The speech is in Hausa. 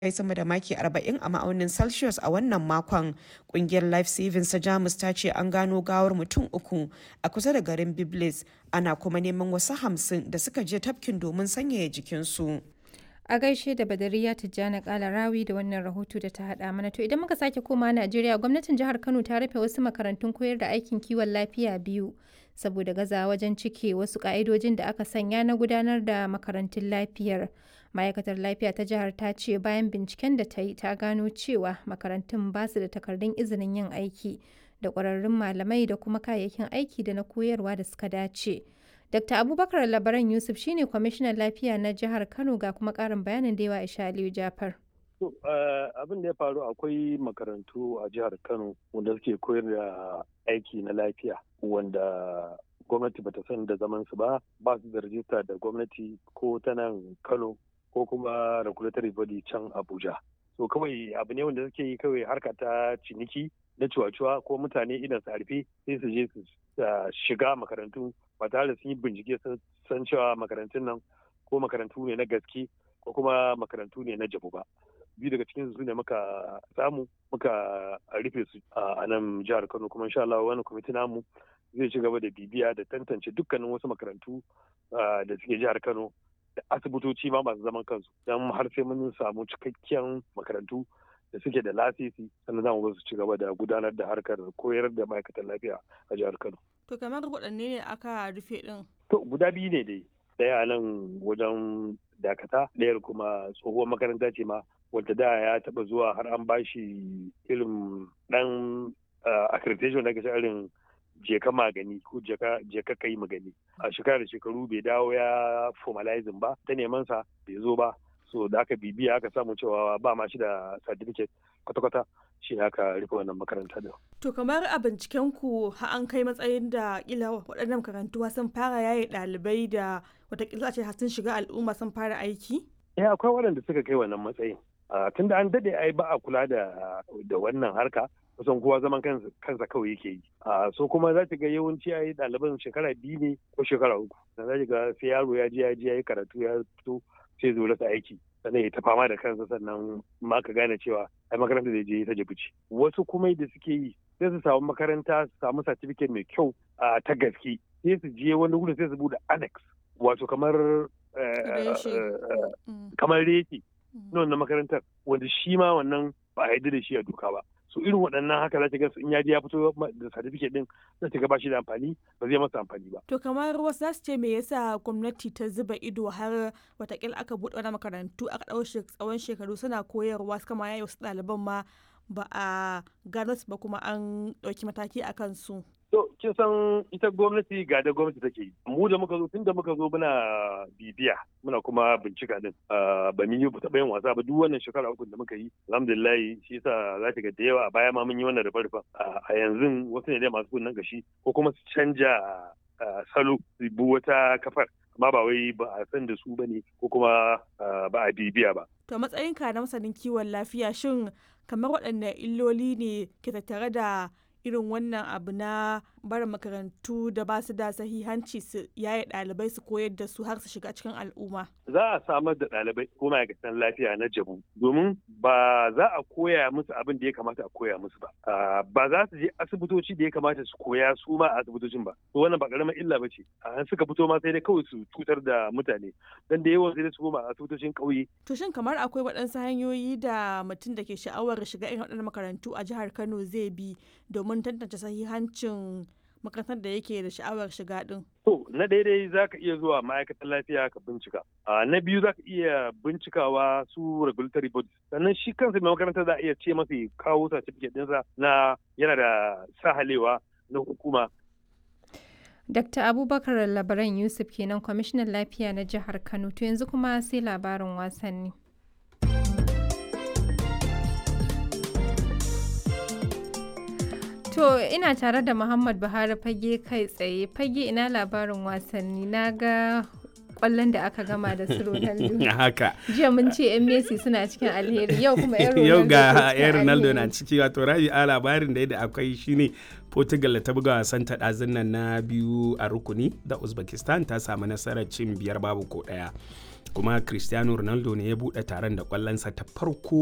kai sama da maki 40 a ma'aunin celsius a wannan makon kungiyar life savings ta jamus ta ce an gano gawar mutum uku a kusa da garin biblis ana kuma neman wasu hamsin da suka je tafkin domin sanyaya jikinsu a gaishe da badariya tijjani kala rawi da wannan rahoto da ta hada mana to idan muka sake koma najeriya gwamnatin jihar kano ta rufe wasu makarantun koyar da aikin kiwon lafiya biyu saboda gaza wajen cike wasu ka'idojin da aka sanya na gudanar da makarantun lafiyar ma'aikatar lafiya ta jihar ta ce bayan binciken da ta yi ta gano cewa makarantun ba su da takardun izinin yin aiki da ƙwararrun malamai da kuma kayayyakin aiki da na koyarwa da suka dace dr abubakar labaran yusuf shine kwamishinan lafiya na jihar kano ga kuma ƙarin bayanin da yawa isha aliyu jafar abin da ya faru akwai makarantu a jihar kano wanda suke koyar da aiki na lafiya wanda gwamnati bata san da zaman su ba ba su da rajista da gwamnati ko ta nan kano ko kuma regulatory body can abuja so kawai abu ne wanda suke yi kawai harka ta ciniki na cuwa-cuwa ko mutane idan su harfe sai su je su shiga makarantu ba tare da sun yi bincike san cewa makarantun nan ko makarantu ne na gaske ko kuma makarantu ne na jabu ba biyu daga cikin su ne muka samu muka rufe su a nan jihar kano kuma insha Allah wani kwamiti namu zai ci gaba da bibiya da tantance dukkanin wasu makarantu da suke jihar kano da asibitoci ma masu zaman kansu don har sai mun samu cikakken makarantu da suke da lasisi sannan za mu su ci gaba da gudanar da harkar koyar da ma'aikatan lafiya a jihar kano. To kamar waɗanne ne aka rufe ɗin? To guda biyu ne dai. Ɗaya nan wajen dakata ɗayar kuma tsohuwar makaranta ce ma wadda da ya taɓa zuwa har an bashi irin ɗan accreditation da irin jeka magani ko jeka kai magani a shekara da shekaru bai dawo ya formalizing ba ta neman sa bai zo ba so da aka bibiya aka samu cewa ba ma shi da certificate kwata-kwata shi ne aka rufe wannan makaranta da. To kamar a binciken ku ha an kai matsayin da kila waɗannan makarantu sun fara yaye ɗalibai da watakila ce sun shiga al'umma sun fara aiki? Eh akwai waɗanda suka kai wannan matsayin. Tun da an daɗe ai ba a kula da wannan harka kusan kowa zaman kansa kawai yake yi. So kuma za ta ga yawanci a yi ɗaliban shekara biyu ne ko shekara uku. Da za ga sai yaro ya je ya je ya yi karatu ya fito sai zo rasa aiki. sannan ya ta fama da kansa sannan ma ka gane cewa ai makaranta da je ta jibuci wasu kuma da suke yi sai su samu makaranta su samu certificate mai kyau ta gaske sai su je wani wurin sai su bude annex wato kamar kamar reki na wannan makarantar wanda shi ma wannan ba a yi da shi a doka ba so irin waɗannan haka za ta ga in ya je ya fito da certificate din za ta ga ba shi da amfani ba zai masa amfani ba. To kamar wasu za su ce me yasa gwamnati ta zuba ido har watakila aka buɗe wani makarantu aka ɗau tsawon shekaru suna koyarwa su kama yayi wasu ɗaliban ma ba a gano su ba kuma an ɗauki mataki a kansu. To, kin san ita gwamnati ga da gwamnati take yi. Mu da muka zo tun da muka zo muna bibiya muna kuma bincika din. Ba mun yi taɓa yin wasa ba duk wannan shekara uku da muka yi. Alhamdulillah shi yasa za ta ga da yawa a baya ma mun yi wannan rufe A yanzu wasu ne dai masu kunnen gashi ko kuma su canja salo su bi wata kafar. Amma ba wai ba a san da su ba ne ko kuma ba a bibiya ba. To matsayinka na masanin kiwon lafiya shin kamar waɗanne illoli ne ke tattare da irin wannan abu na barin makarantu da ba su da sahihanci su yaye ɗalibai su koyar da su har su shiga cikin al'umma. Za a samar da ɗalibai ko ma'aikatan lafiya na jabu domin ba za a koya musu abin da ya kamata a koya musu ba. Ba za su je asibitoci da ya kamata su koya su ma a asibitocin ba. To wannan ba ƙaramin illa ba ce. An suka fito ma sai dai kawai su cutar da mutane. Dan da yawan sai dai su koma a asibitocin ƙauye. To shin kamar akwai waɗansu hanyoyi da mutum da ke sha'awar shiga irin waɗannan makarantu a jihar Kano zai bi domin tantance sahihancin makarantar da yake da sha'awar shiga din? To, na daidai za ka iya zuwa ma'aikatan lafiya ka bincika. Na biyu za ka iya bincikawa su regulatory bodies. Sannan shi kansa mai makarantar za a iya ce masa kawo certificate ɗinsa na yana da sahalewa na hukuma. Dr. Abubakar Labaran Yusuf kenan kwamishinan lafiya na jihar Kano. To yanzu kuma sai labarin wasanni. To ina tare da Muhammad Buhari fage kai tsaye fage ina labarin wasanni na ga kwallon da aka gama da su Ronaldo. Haka. Jiya mun ce 'yan Messi suna cikin alheri yau kuma 'yan Ronaldo. Yau ga 'yan Ronaldo na ciki wato rabi a labarin da akwai shine Portugal ta buga wasan ta ɗazun nan na biyu a rukuni da Uzbekistan ta samu nasarar cin biyar babu ko ɗaya. kuma cristiano ronaldo ne ya buɗe taron da kwallonsa ta farko